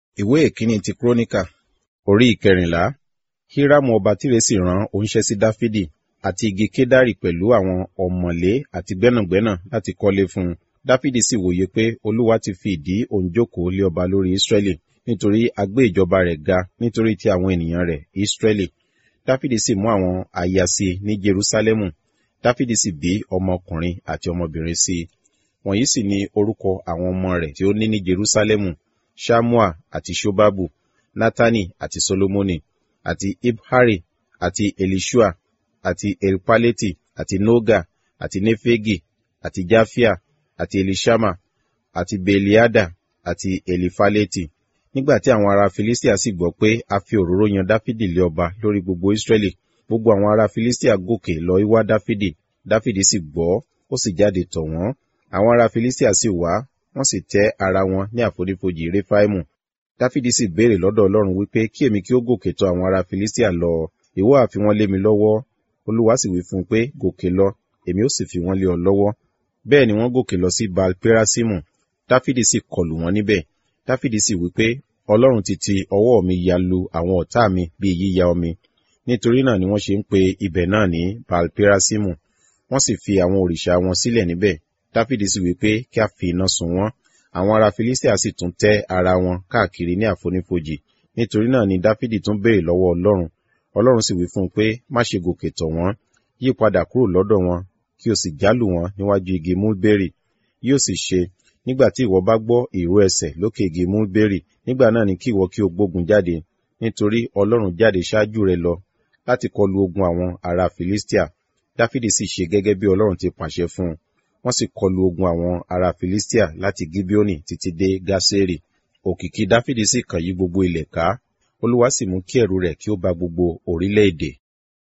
ìwé ìkíní ti kúrónìkà orí ìkẹrìnlá hírámù ọba tírè sì rán oníṣẹ́ sí dáfídì àti igi kédárì pẹ̀lú àwọn ọ̀mọ̀lé àti gbẹ́nàgbẹ́nà láti kọ́lé fún un dáfídì sì wòye pé olúwa ti fi ìdí òun jókòó lé ọba lórí ísírẹ́lì nítorí a gbé ìjọba rẹ̀ ga nítorí ti àwọn ènìyàn rẹ̀ ísírẹ́lì dáfídì sì mú àwọn aya sí i ní jerúsálẹ́mù dáfídì sì bí ọmọkùnrin àti ọmọbìnrin sí i wọ̀nyí sì ni orúkọ àwọn ọmọ rẹ̀ tí ó ní ní jerúsálẹ́mù ṣámúà àti ṣóbábù nátánì àti solomoni àti ibhari àti elishua àti elpaleti àti noga àti nefegi àti jafia àti elishama àti beliada àti elifaleti nígbà tí àwọn ará filistia sì gbọ́ pé a fi òróró yan dáfídì lé ọba lórí gbogbo israẹli gbogbo àwọn ará filistia gòkè lọ wá dáfídì dáfídì sì gbọ́ ó sì jáde tọ̀ wọ́n àwọn ará filistia sì wá wọ́n sì tẹ́ ara wọn ní àfonífojì réfáìmù dáfídì sì béèrè lọ́dọ̀ ọlọ́run wípé kí èmi kí ó gòkè tọ̀ àwọn ará filistia lọ ìwọ àfi wọ́n lé mi lọ́wọ́ olúwa sì wí fún un pé gòkè lọ èmi ó sì fi wọ́n lé ọ lọ́wọ́ bẹ́ẹ̀ ni wọ́n gòkè lọ sí baal perasimu dáfídì sì kọlù wọ́n níbẹ̀ dáfídì sì wí pé ọlọ́run ti ti ọwọ́ mi ya lu àwọn ọ̀tá mi bíi yíya omi nítorí náà ni wọ́n ṣe ń pe ibẹ̀ náà ní baal perasimu wọ́n sì fi àwọn òrìṣà wọn sílẹ̀ níbẹ̀ dáfídì sì wí pé kí a fi iná sun wọ́n àwọn ará filistia sì tún tẹ́ ara wọn káàkiri ní àfonífojì nítorí náà ni dáfídì tún béèrè lọ́wọ́ ọlọ́run ọlọ́run sì wí fún un pé má ṣe gòkè tọ̀ wọ́n yí padà kúrò lọ́dọ̀ wọn kí o sì jálù wọn níwájú igi mulberry yóò sì ṣe nígbà tí ìwọ bá gbọ́ ìró ẹsẹ̀ lókè igi mulberry nígbà náà ni kí ìwọ kí o gbógun jáde nítorí ọlọ́run jáde ṣáájú rẹ lọ láti kọlu ogun àwọn ará filistia dáfídì sì ṣe gẹ́gẹ́ bí ọlọ́run ti pàṣẹ fún un wọ́n sì kọlu ogun àwọn ará filistia láti gibeoni títí dé gaseri òkìkí dáfídì sì kàn yí gbogbo ilẹ̀ ká olúwa sì mú kí ẹ̀rù rẹ̀ kí ó ba gbogbo orílẹ̀-èdè